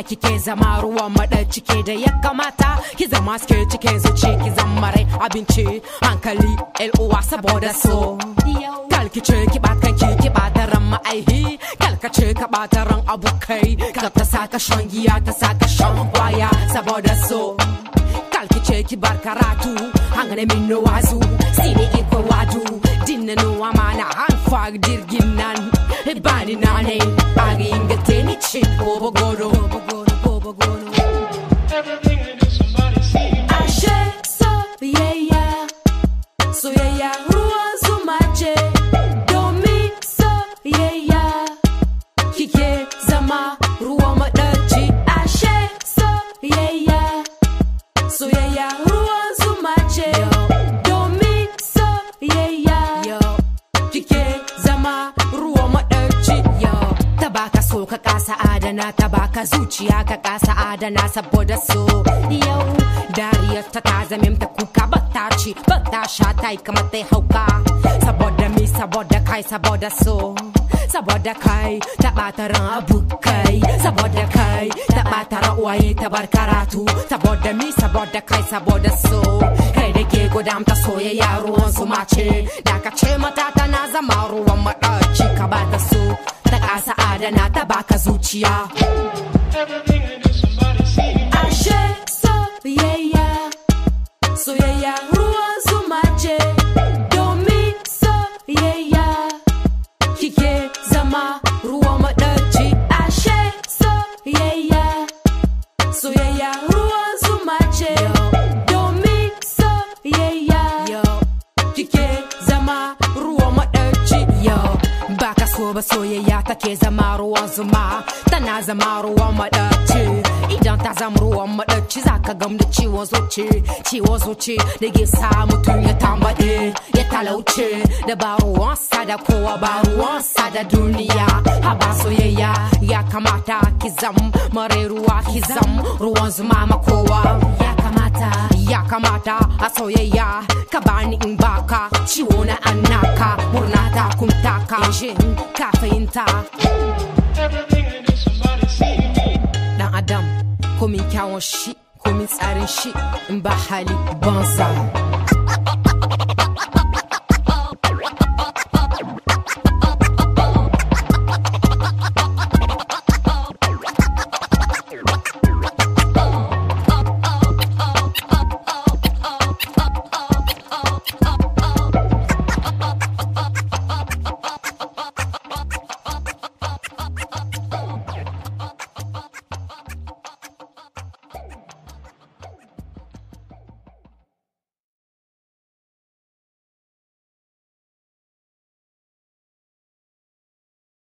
kike zama ruwan maɗaci ke da ya kamata ki zama suke cike zuci ki zama rai abinci hankali uwa saboda so kalkice ki bakanki ki bata ran ma'aihi kalkace ka bata ran abokai ka ta saka shan giya ta saka shan kwaya saboda so kalkice ki bar karatu hangane min no wazu sini iko wadu dinna no amana han fag dirgin nan bani nane agi ingate ni chi bobo gono bobo gono Everything I do, somebody see. ashe soyayya soyayya ruwan zuma ce domin soyayya kike zama ruwan maɗaci ashe soyayya soyayya ruwan zuma ce domin soyayya kike zama ruwan maɗaci ta baka so ka kasa adana ta baka zuciya ka kasa adana saboda so yau dariyar ta ta zamin ta kuka bata ci bata sha ta yi kamar ta hauka saboda mi saboda kai saboda so saboda kai ta bata ran abokai saboda kai ta bata ran uwaye ta bar karatu saboda mi saboda kai saboda so kai da ke gudamta soyayya ruwan zuma ce da ka ce mata tana zama ruwan maɗaci ka bata so ta kasa adana ta baka zuciya Everything I do, somebody see. ashe soyayya soyayya ruwan zuma ce domin soyayya kike zama ruwan maɗaci ashe soyayya soyayya ruwan zuma ce domin soyayya kike zama ruwan maɗaci yau baka so ba soyayya take zama ruwan zuma tana zama ruwan maɗaci idan ta zama ruwan maɗaci zaka gam da ciwon zuci ciwon zuci da ke sa mutum ya tambaɗe ya talauce da ba ruwansa da kowa ba ruwansa da duniya haba soyayya ya kamata ki zam mare ruwa ki zam ruwan zuma ma kowa ya kamata ya kamata a soyayya ka bani in baka ciwo na annaka murna ta kuntaka shin ka fahimta Everything I do, somebody see. dan adam komin kyawun shi komin tsarin shi in ba hali banza